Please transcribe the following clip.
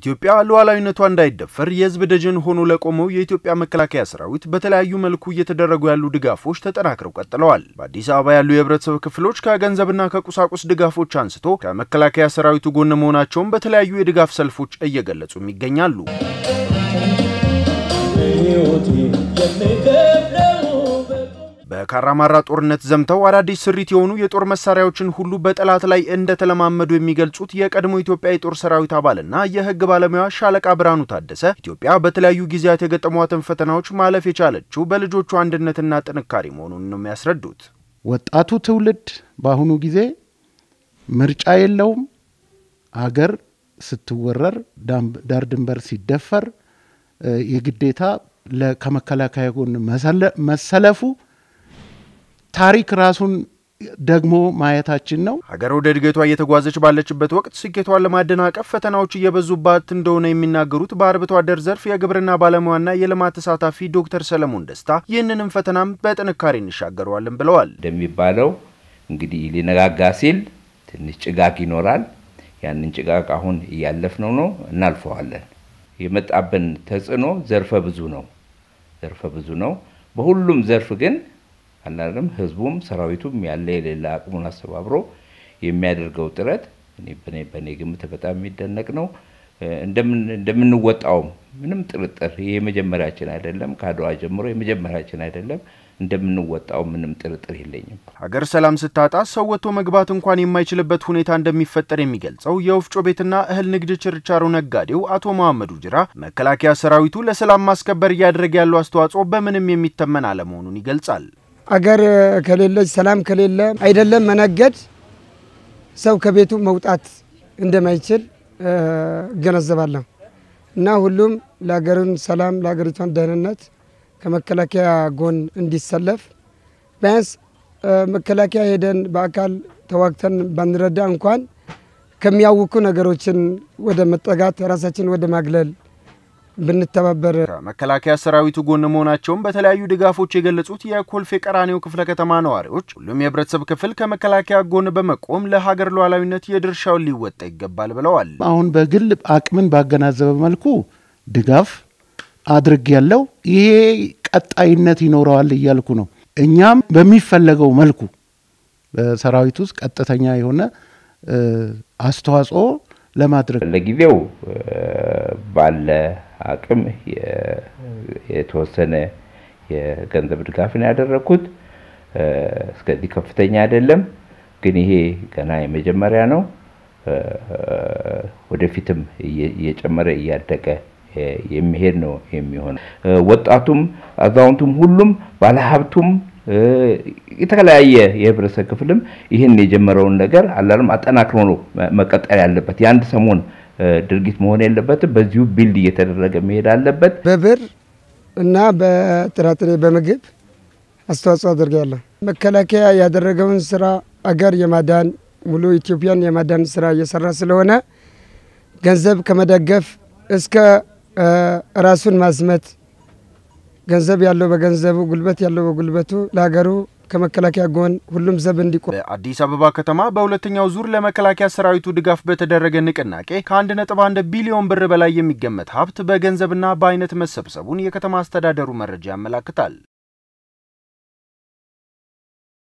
ኢትዮጵያ ሉዓላዊነቷ እንዳይደፈር የሕዝብ ደጀን ሆኖ ለቆመው የኢትዮጵያ መከላከያ ሰራዊት በተለያዩ መልኩ እየተደረጉ ያሉ ድጋፎች ተጠናክረው ቀጥለዋል። በአዲስ አበባ ያሉ የህብረተሰብ ክፍሎች ከገንዘብና ከቁሳቁስ ድጋፎች አንስቶ ከመከላከያ ሰራዊቱ ጎን መሆናቸውን በተለያዩ የድጋፍ ሰልፎች እየገለጹም ይገኛሉ። በካራማራ ጦርነት ዘምተው አዳዲስ ስሪት የሆኑ የጦር መሳሪያዎችን ሁሉ በጠላት ላይ እንደተለማመዱ የሚገልጹት የቀድሞ ኢትዮጵያ የጦር ሰራዊት አባልና የህግ ባለሙያ ሻለቃ ብርሃኑ ታደሰ ኢትዮጵያ በተለያዩ ጊዜያት የገጠሟትን ፈተናዎች ማለፍ የቻለችው በልጆቹ አንድነትና ጥንካሬ መሆኑን ነው የሚያስረዱት። ወጣቱ ትውልድ በአሁኑ ጊዜ ምርጫ የለውም። አገር ስትወረር፣ ዳር ድንበር ሲደፈር የግዴታ ከመከላከያ ጎን መሰለፉ ታሪክ ራሱን ደግሞ ማየታችን ነው። ሀገር ወደ እድገቷ እየተጓዘች ባለችበት ወቅት ስኬቷን ለማደናቀፍ ፈተናዎች እየበዙባት እንደሆነ የሚናገሩት በአርብቶ አደር ዘርፍ የግብርና ባለሙያና የልማት ተሳታፊ ዶክተር ሰለሞን ደስታ ይህንንም ፈተናም በጥንካሬ እንሻገረዋለን ብለዋል። እንደሚባለው እንግዲህ ሊነጋጋ ሲል ትንሽ ጭጋግ ይኖራል። ያንን ጭጋግ አሁን እያለፍነው ነው፣ እናልፈዋለን። የመጣብን ተጽዕኖ ዘርፈ ብዙ ነው፣ ዘርፈ ብዙ ነው። በሁሉም ዘርፍ ግን አናለም ህዝቡም ሰራዊቱም ያለ የሌለ አቅሙን አስተባብሮ የሚያደርገው ጥረት በእኔ ግምት በጣም የሚደነቅ ነው። እንደምንወጣውም ምንም ጥርጥር ይህ የመጀመሪያችን አይደለም። ከአድዋ ጀምሮ የመጀመሪያችን አይደለም። እንደምንወጣው ምንም ጥርጥር የለኝም። ሀገር ሰላም ስታጣ ሰው ወጥቶ መግባት እንኳን የማይችልበት ሁኔታ እንደሚፈጠር የሚገልጸው የወፍጮ ቤትና እህል ንግድ ችርቻሮ ነጋዴው አቶ መሐመዱ ጅራ መከላከያ ሰራዊቱ ለሰላም ማስከበር እያደረገ ያለው አስተዋጽኦ በምንም የሚተመን አለመሆኑን ይገልጻል። አገር ከሌለች ሰላም ከሌለ አይደለም መነገድ ሰው ከቤቱ መውጣት እንደማይችል እገነዘባለሁ እና ሁሉም ለሀገሩን ሰላም ለሀገሪቷን ደህንነት ከመከላከያ ጎን እንዲሰለፍ ቢያንስ መከላከያ ሄደን በአካል ተዋግተን ባንረዳ እንኳን ከሚያውኩ ነገሮችን ወደ መጠጋት ራሳችን ወደ ማግለል ብንተባበር ከመከላከያ ሰራዊቱ ጎን መሆናቸውን በተለያዩ ድጋፎች የገለጹት የኮልፌ ቀራኒዮ ክፍለ ከተማ ነዋሪዎች ሁሉም የህብረተሰብ ክፍል ከመከላከያ ጎን በመቆም ለሀገር ሉዓላዊነት የድርሻውን ሊወጣ ይገባል ብለዋል። አሁን በግል አቅምን ባገናዘበ መልኩ ድጋፍ አድርግ ያለው ይሄ ቀጣይነት ይኖረዋል እያልኩ ነው። እኛም በሚፈለገው መልኩ በሰራዊት ውስጥ ቀጥተኛ የሆነ አስተዋጽኦ ለማድረግ ለጊዜው ባለ አቅም የተወሰነ የገንዘብ ድጋፍ ነው ያደረግኩት። እስከዚህ ከፍተኛ አይደለም፣ ግን ይሄ ገና የመጀመሪያ ነው። ወደፊትም እየጨመረ እያደገ የሚሄድ ነው የሚሆነው። ወጣቱም፣ አዛውንቱም፣ ሁሉም ባለሀብቱም የተለያየ የህብረተሰብ ክፍልም ይህን የጀመረውን ነገር አላለም አጠናክሮ ነው መቀጠል ያለበት። የአንድ ሰሞን ድርጊት መሆን የለበትም። በዚሁ ቢልድ እየተደረገ መሄድ አለበት። በብር እና በጥራጥሬ በምግብ አስተዋጽኦ አድርጋለሁ። መከላከያ ያደረገውን ስራ አገር የማዳን ሙሉ ኢትዮጵያን የማዳን ስራ እየሰራ ስለሆነ ገንዘብ ከመደገፍ እስከ ራሱን ማዝመት ገንዘብ ያለው በገንዘቡ ጉልበት ያለው በጉልበቱ ለሀገሩ ከመከላከያ ጎን ሁሉም ዘብ እንዲቆም። በአዲስ አበባ ከተማ በሁለተኛው ዙር ለመከላከያ ሰራዊቱ ድጋፍ በተደረገ ንቅናቄ ከአንድ ነጥብ አንድ ቢሊዮን ብር በላይ የሚገመት ሀብት በገንዘብና በአይነት መሰብሰቡን የከተማ አስተዳደሩ መረጃ ያመላክታል።